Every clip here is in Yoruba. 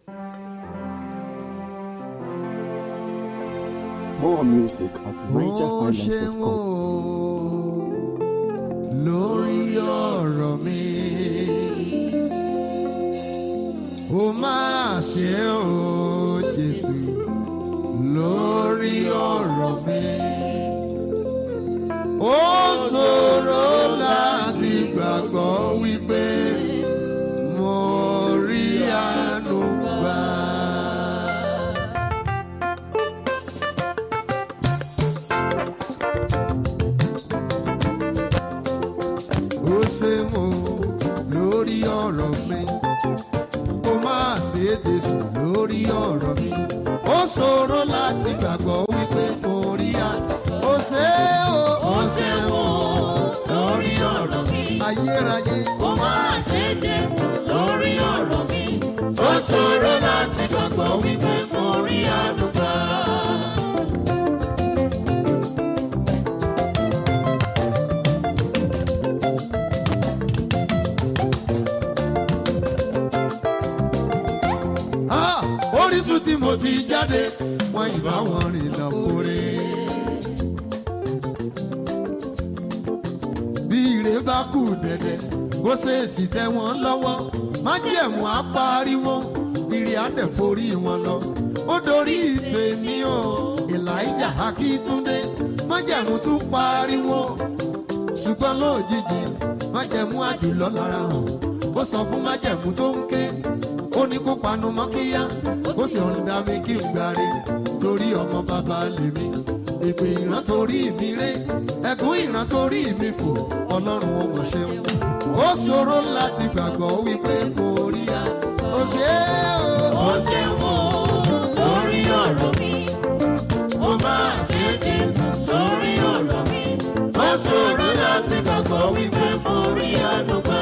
More music at Ó ṣeun nigerhighlife.com. o, lórí ọ̀rọ̀ mi. Ó máa ṣe o, Jésù, lórí ọ̀rọ̀ mi. Ó ṣòro láti gbàgbọ́ wípé mo rí àánú gbà. ó ṣe mọ lórí ọ̀rọ̀ mi ó máa ṣe é Jésù lórí ọ̀rọ̀ mi ó ṣòro láti gbàgbọ́ wípé mo rí a ó ṣe o ó ṣe mọ lórí ọ̀rọ̀ mi ayérayé Ó máa ṣe Jésù lórí ọ̀rọ̀ mi. ó ṣòro láti gbàgbọ́ wípé mo rí àdúgbà. Ah, orísun tí mo ti jáde wọn ìbá wọn rìn lọ kórè. bí ire bá kù dẹ̀dẹ̀ kó ṣèèṣì tẹ wọ́n lọ́wọ́ májẹ̀mú á pariwo ire á dẹ̀ forí wọn lọ. ó dorí tèmi o elijah akíntúndé májẹ̀mú tún pariwo ṣùgbọ́n lójijì májẹ̀mú àjùlọ lára hàn ó sọ fún májẹ̀mú tó ń ké ó ní kó panu mọ́ kíyá ó sì ń dá mi kí n gbáre torí ọmọ bàbá lèmi ìpè ìran torí mi ré ẹkún ìran torí mi fò ọlọ́run ó mọ̀ ṣeun ó ṣòro láti gbàgbọ́ wípé mo rí a ó ṣe é o Ó ṣe wò lórí ọ̀rọ̀ mi. Ó máa ṣe Jésù lórí ọ̀rọ̀ mi. ó ṣòro láti gbàgbọ́ wípé mo rí àánú gbà.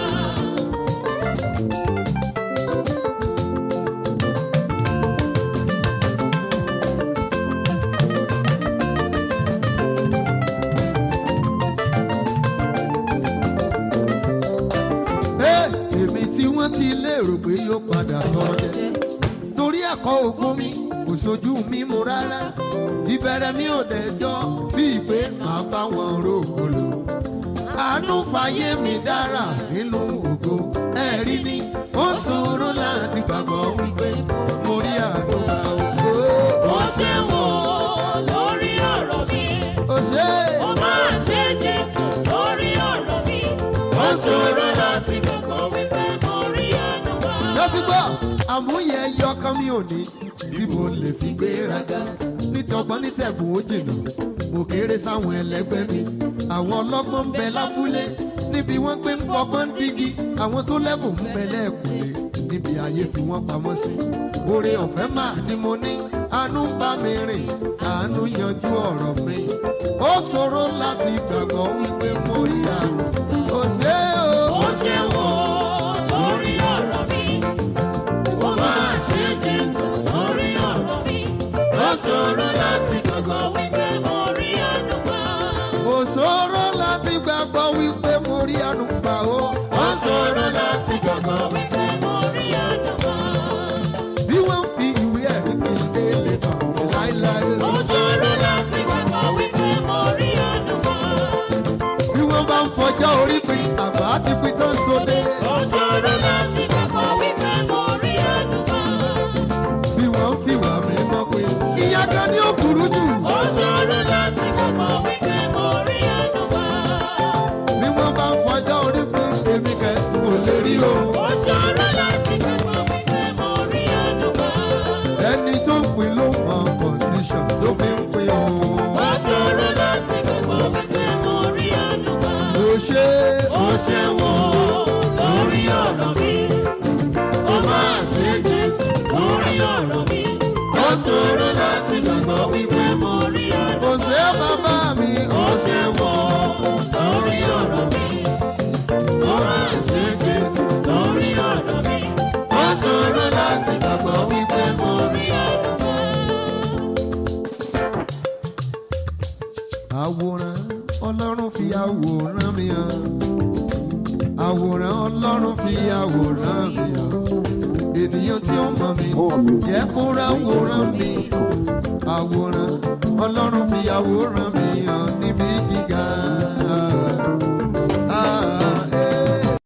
Ẹ́, èmi tí wọ́n ti lérò pé yóò padà tọ́ jẹ torí ẹ̀kọ́ ògùn mi kò sojú mi mu rárá ìbẹ̀rẹ̀ mi ò dẹjọ́ bíi pé màá bá wọn rògbòlò àánú fàyè mi dára nínú ògo ẹ̀rí ni ó ṣòro láti gbàgbọ́ wípé mo rí àánú gbà ògo Ó ṣe wò lórí ọ̀rọ̀ mi. ó ṣe Ó máa ṣe Jésù lórí ọ̀rọ̀ mi. ó ṣòro láti Gbàgbọ́ wípé mo rí àánú gbà. lọ́tí gbọ́ àmúyẹ yọkan mi ò ní tí mo lè fi gbéraga nítọgbọ́n nítẹ̀gùn ó jìnnà mo kéré sáwọn ẹlẹgbẹ́ mi àwọn ọlọ́gbọ́n ń bẹ lábúlé níbi wọ́n gbé ń fọgbọ́n dígí àwọn tó lẹ́bùn ń bẹ lẹ́ẹ̀kúlé níbi ayé fi wọ́n pamọ́ sí oore ọ̀fẹ́ mà ni mo ní àánú ń bá mi rìn àánú yanjú ọ̀rọ̀ mi ó ṣòro láti gbàgbọ́ wípé mo rí àánú ó ṣe o Ó ṣe wò lórí ọ̀rọ̀ mi. Ó máa ṣe Jésù lórí ọ̀rọ̀ mi. ó ṣòro láti Gbàgbọ́ wípé mo rí àánú gbà. Ó ṣòro láti gbàgbọ́ wípé mo rí àánú gbà ó. Ó ṣòro láti gbàgbọ́. Wípé mo rí àánú gbà. Bí wọ́n fi ìwé ẹ̀rí kì í dé lè bà mí láéláé. Ó ṣòro láti gbàgbọ́ wípé mo rí àánú gbà. Bí wọ́n bá ń fọjọ́ orí pin àbá ti pin tán tó dé. Ó ṣòro láti gbàgbọ́ wípé mo rí àánú gbà. Bí wọ́n fi wà mí mọ́ pé ìyá kan ní ó burú jù. Ó ṣòro láti gbàgbọ́ wípé mo rí àánú gbà. Bí wọ́n bá ń fọjọ́ orí pin èmi kẹ́ n ò lè rí o. Ó ṣòro láti gbàgbọ́ wípé mo rí àánú gbà. Ẹni tó ń pin ló mọ condition tó fi ń pin o. Ó ṣòro láti gbàgbọ́ wípé mo rí àánú gbà. Ó ṣe Ó ṣe wò lórí ọ̀rọ̀ mi. Ó máa ṣe Jésù lórí ọ̀rọ̀ mi. ó ṣòro láti gbàgbọ́ Wípé mo rí àánú. Kò sí bàbá mi. Ó ṣe wò lórí ọ̀rọ̀ mi. Ó máa ṣe Jésù lórí ọ̀rọ̀ mi. Ó ṣòro láti gbàgbọ́ wípé mo rí. Rí àánú gbà. Àwòrán Ọlọ́run fi àwòrán mi hàn. Àwòrán Ọlọ́run fi àwòrán mi hàn. Ènìyàn tí ó mọ̀ mí More music jẹ́ at kó ráwòrán mi nigerhighlife.com. àwòrán ọlọ́run fi àwòrán mi hàn níbi gíga.